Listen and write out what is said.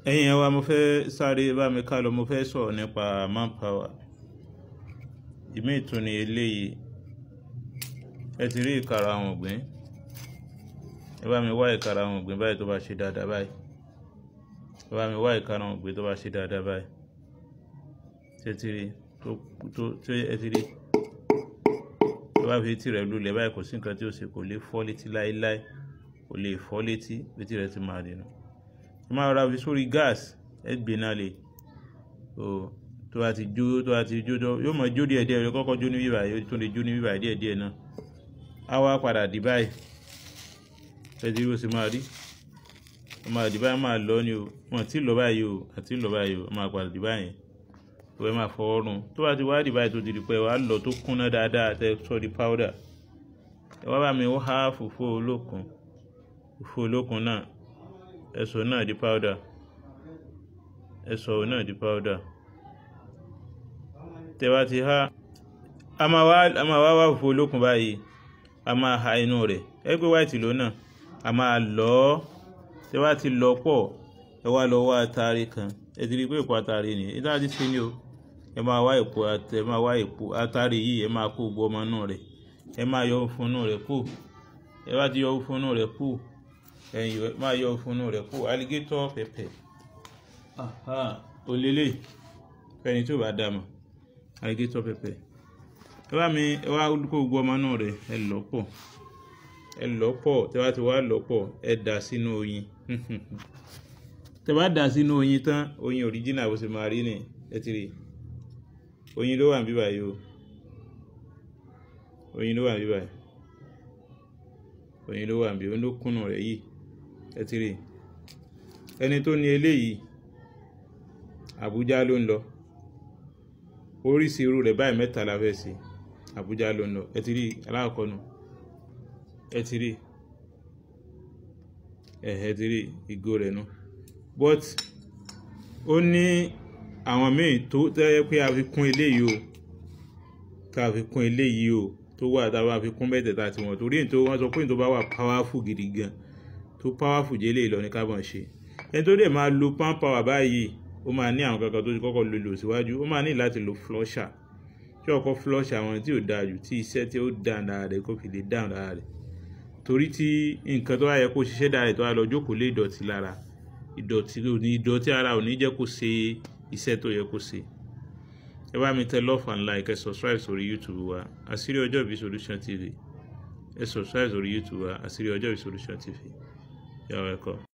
ẹ̀yin ẹ̀ wa mo fẹ́ sáré bá mi ká lọ mo fẹ́ sọ̀rọ̀ nípa manpower ìmí ìtún ni eléyìí ẹ ti rí ìkara àwọn ògbìn ẹ bá mi wá ìkara àwọn ògbìn báyìí tó bá ṣe dáadáa báyìí ẹ bá mi wá ìkara àwọn ògbìn tó bá ṣe dáadáa báyìí ṣé ti rí tó tó tó ẹ ti rí tó bá fi tirẹ̀ lulẹ̀ báyìí kò sí nǹkan tí ó ṣe kò lè fọ́ létí láéláé kò lè fọ́ létí létí rẹ̀ ti máa dènà ẹ máa ra fi sórí gas ẹ gbé náà lè o tó bá ti jó tó bá ti jó tó yóò mọ jó díẹ̀ díẹ̀ yóò kọ́kọ́ jó ní bíbà yóò tún lè jó ní bíbà díẹ̀ díẹ̀ náà á wá padà dì báyìí ẹ ti rí bó ṣe máa rí ó máa dì báyìí máa lọ ni o wọn ti lọ báyìí o àti lọ báyìí o ó máa padà dì báyìí tó ẹ máa fọwọ́ rún tó bá ti wá dì báyìí tó ti di pé wàá lọ tó kúnná dáadáa tẹ sọ di powder ẹ wá bá mi ó há fùfú olókun fùfú olókun náà ẹ̀sọ́ náà di powder ẹ̀sọ́ náà di powder tẹ bá ti há a máa wá a máa wá wá fùfú olókun báyìí a máa ha inú rẹ̀ ẹ pé white ló náà a máa lọ ọ́ tẹ bá ti lọ pọ̀ ẹ wá lọ wá atari kan ẹ ti rí pé èpo atari ni ẹ dáa ti ṣe ni o ẹ máa wá èpo ẹ máa wá èpo atari yìí ẹ máa kó gbọ́ ọmọ inú rẹ̀ ẹ máa yọ fún inú rẹ̀ kù ẹ bá ti yọ fún inú rẹ̀ kù ẹ̀yìn máa yọ fúnnú rẹ̀ kó alligator pepper olélè fẹ́ni tí ò bá dá mọ̀ alligator pepper ẹ bá mi ẹ wá kó gbogbo ọmọ náà rẹ̀ ẹ lọ̀ pọ̀ ẹ lọ̀ pọ̀ tẹ bá ti wá lọ̀ pọ̀ ẹ dà sínú oyin tẹ bá dà sínú oyin tán oyin original bó ṣe máa rí ni ẹ ti rí oyin ló wà ní bíbáyìí o oyin ló wà ní bíbáyìí oyin ló wà níbi oyin ló kúnnù rẹ̀ yìí ẹ ti rí ẹni tó ní eléyìí Àbújá ló ń lọ oríṣi irú rẹ̀ báyìí mẹ́ta la fẹ́ sí Àbújá ló ń lọ ẹ ti rí aláàkọ́ nu ẹ ti rí ẹ ẹ ti rí ìgò rẹ̀ nu but ó ní àwọn míì tó tẹ́ pé a fi kún eléyìí o ká fi kún eléyìí o tó wà tá a bá fi kún mẹ́tẹ̀ẹ̀ta tí wọ́n torí tó wọ́n sọ pé tó bá wà powerful gidi gan tó powerful jẹ́ lè lọ ní carbon ṣe ẹni tó dẹ̀ máa lo palm power báyìí ó máa ní àwọn kankan tó ti kọ́kọ́ lo lò síwájú ó máa ní láti lo flusher tí ọkọ̀ flusher àwọn tí ò dáa jù tí iṣẹ́ tí ó dáa dára rẹ̀ kó fi lè dáhùn dára rẹ̀ torí tí nǹkan tó bá yẹ kó ṣiṣẹ́ dára rẹ̀ tó wá lọ jókòó lé ìdọ̀tí lára ìdọ̀tí ìdọ̀tí ara ò ní jẹ́ kó ṣe iṣẹ́ tó yẹ kó ṣe ẹ bá mi tẹ love and like ẹ subscribe sórí youtube wa àṣírí ọjọ́ ìbí solution tv ẹ subscribe sórí youtube wa àṣírí ọjọ́ ìbí solution tv yàrá ẹ̀kọ́.